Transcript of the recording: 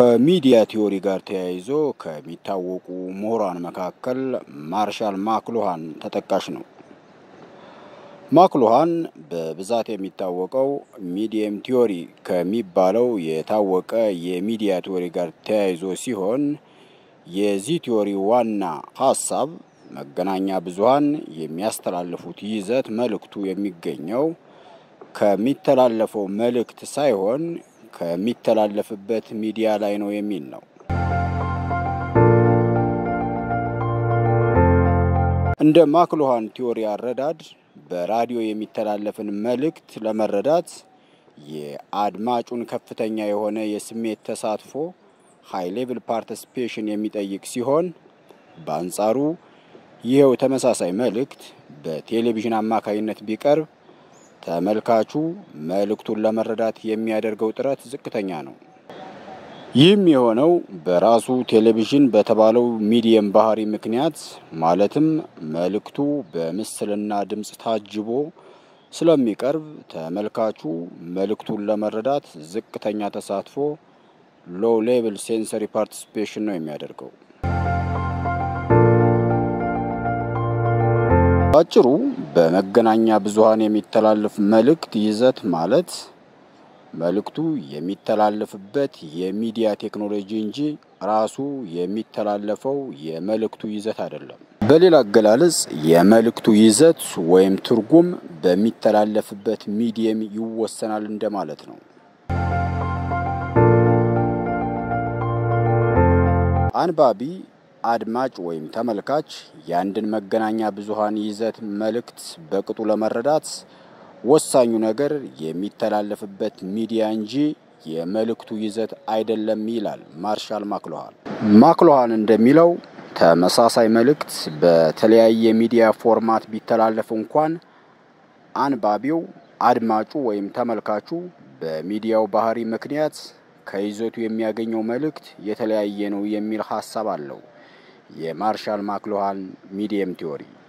ከሚዲያ ቲዎሪ ጋር ተያይዞ ከሚታወቁ ምሁራን መካከል ማርሻል ማክሉሃን ተጠቃሽ ነው። ማክሉሃን በብዛት የሚታወቀው ሚዲየም ቲዎሪ ከሚባለው የታወቀ የሚዲያ ቲዎሪ ጋር ተያይዞ ሲሆን የዚህ ቲዎሪ ዋና ሀሳብ መገናኛ ብዙኃን የሚያስተላልፉት ይዘት መልእክቱ የሚገኘው ከሚተላለፈው መልእክት ሳይሆን ከሚተላለፍበት ሚዲያ ላይ ነው የሚል ነው። እንደ ማክሉሃን ቲዎሪ አረዳድ በራዲዮ የሚተላለፍን መልእክት ለመረዳት የአድማጩን ከፍተኛ የሆነ የስሜት ተሳትፎ ሃይ ሌቭል ፓርቲሲፔሽን የሚጠይቅ ሲሆን በአንጻሩ ይኸው ተመሳሳይ መልእክት በቴሌቪዥን አማካይነት ቢቀርብ ተመልካቹ መልእክቱን ለመረዳት የሚያደርገው ጥረት ዝቅተኛ ነው። ይህም የሆነው በራሱ ቴሌቪዥን በተባለው ሚዲየም ባህሪ ምክንያት ማለትም መልእክቱ በምስልና ድምፅ ታጅቦ ስለሚቀርብ ተመልካቹ መልእክቱን ለመረዳት ዝቅተኛ ተሳትፎ ሎው ሌቭል ሴንሰሪ ፓርቲሲፔሽን ነው የሚያደርገው። ባጭሩ በመገናኛ ብዙኃን የሚተላለፍ መልእክት ይዘት ማለት መልእክቱ የሚተላለፍበት የሚዲያ ቴክኖሎጂ እንጂ ራሱ የሚተላለፈው የመልእክቱ ይዘት አይደለም። በሌላ አገላለጽ የመልእክቱ ይዘት ወይም ትርጉም በሚተላለፍበት ሚዲየም ይወሰናል እንደማለት ነው። አንባቢ አድማጭ ወይም ተመልካች የአንድን መገናኛ ብዙኃን ይዘት መልእክት በቅጡ ለመረዳት ወሳኙ ነገር የሚተላለፍበት ሚዲያ እንጂ የመልእክቱ ይዘት አይደለም ይላል ማርሻል ማክሉሃን። ማክሉሃን እንደሚለው ተመሳሳይ መልእክት በተለያየ ሚዲያ ፎርማት ቢተላለፍ እንኳን አንባቢው አድማጩ ወይም ተመልካቹ በሚዲያው ባህሪ ምክንያት ከይዘቱ የሚያገኘው መልእክት የተለያየ ነው የሚል ሀሳብ አለው የማርሻል ማክሉሃን ሚዲየም ቲዎሪ።